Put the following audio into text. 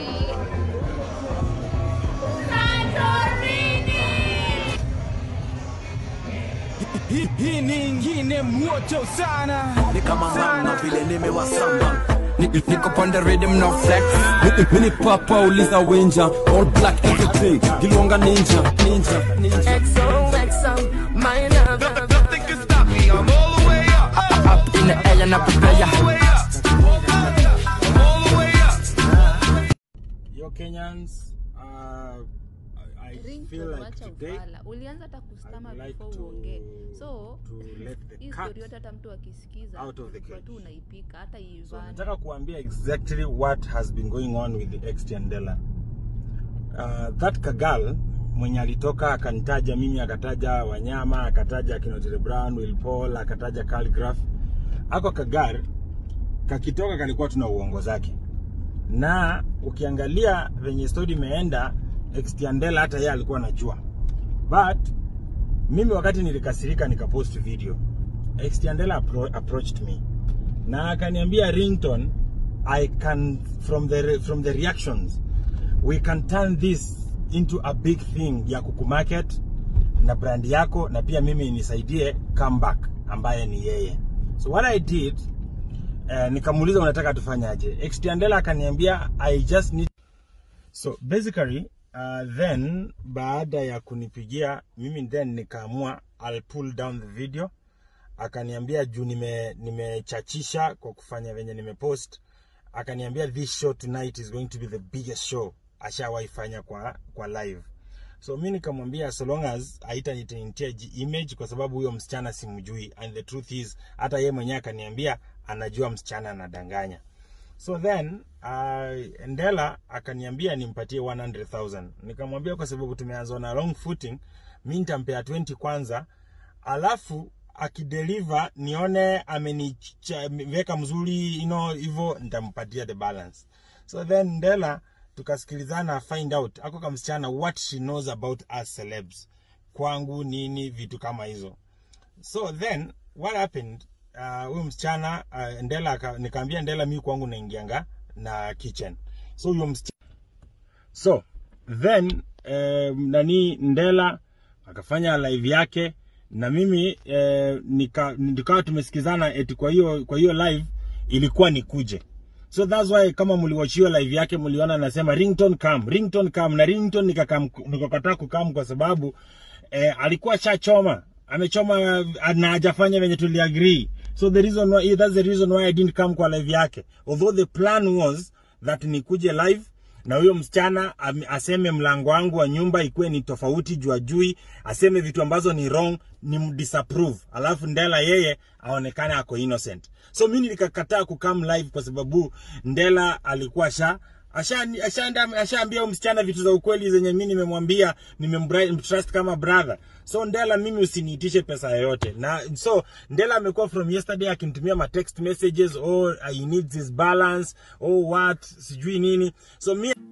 Hii hii ni ingine moto sana ni kama mama vile nimewasamba Ni- Niko pande rhythm no flex Mini- Mini papa uliza winja All black everything Gilwanga ninja Ninja Ninja XOXO, my love. Nothing can stop me. I'm all the way up. Up in the air na prepare All the way up. I'm all the way up. Yo Kenyans, uh, I I Ringtone, feel like wacha today ufala. Ulianza hata kustama I'd like before to, uongee. So to let the hii cat story yote hata mtu akisikiza out of the kwa cage. tu unaipika hata So Ivani. nataka kuambia exactly what has been going on with the ex Tiandela. Uh, that kagal mwenye alitoka akanitaja mimi, akataja wanyama, akataja Kinotile Brown, Will Paul, akataja Calligraph. Ako kagar kakitoka kalikuwa tuna uongo zake, na ukiangalia venye story imeenda, ex Tiandela hata yeye alikuwa anajua, but mimi wakati nilikasirika nikapost video, ex Tiandela appro approached me na akaniambia ringtone i can from the re- from the reactions we can turn this into a big thing ya kukumarket na brand yako na pia mimi nisaidie comeback ambaye ni yeye so what i did uh, nikamuuliza unataka tufanyaje extiandela akaniambia i just need so basically uh, then baada ya kunipigia mimi then nikaamua I'll pull down the video akaniambia juu nime nimechachisha kwa kufanya venye nimepost akaniambia this show tonight is going to be the biggest show ashawahi fanya kwa kwa live so mi nikamwambia so long as haitanitintia image kwa sababu huyo msichana simjui and the truth is hata yeye mwenyewe akaniambia anajua msichana anadanganya so then uh, ndela akaniambia nimpatie 100000 nikamwambia kwa sababu tumeanza na long footing mi nitampea 20 kwanza alafu akideliver nione ameniweka mzuri you know, hivyo nitampatia the balance so then ndela tukasikilizana find out ako kama msichana what she knows about us celebs kwangu nini vitu kama hizo so then what happened uh, huyu msichana uh, ndela aka- nikaambia ndela mi kwangu naingianga na kitchen so huyo msichana so then eh, nani ndela akafanya live yake na mimi eh, nika nikawa tumesikizana eti kwa hiyo kwa hiyo live ilikuwa nikuje so that's why kama mliwatch hiyo live yake mliona nasema ringtone come ringtone come na ringtone nikakam nikakataa kukam kwa sababu eh, alikuwa shachoma amechoma eh, na hajafanya venye tuliagree so the reason why, that's the reason why I didn't come kwa live yake although the plan was that nikuje live na huyo msichana am- aseme mlango wangu wa nyumba ikuwe ni tofauti juu ajui aseme vitu ambazo ni wrong ni mdisapprove alafu ndela yeye aonekane ako innocent so mi nikakataa kukam live kwa sababu ndela alikuwa sha ashaambia asha, ashaambia huyo msichana vitu za ukweli zenye mi nimemwambia nimemtrust kama brother so ndela mimi usiniitishe pesa yoyote na so ndela amekuwa from yesterday akinitumia ma text messages oh he needs his balance oh what sijui nini so mi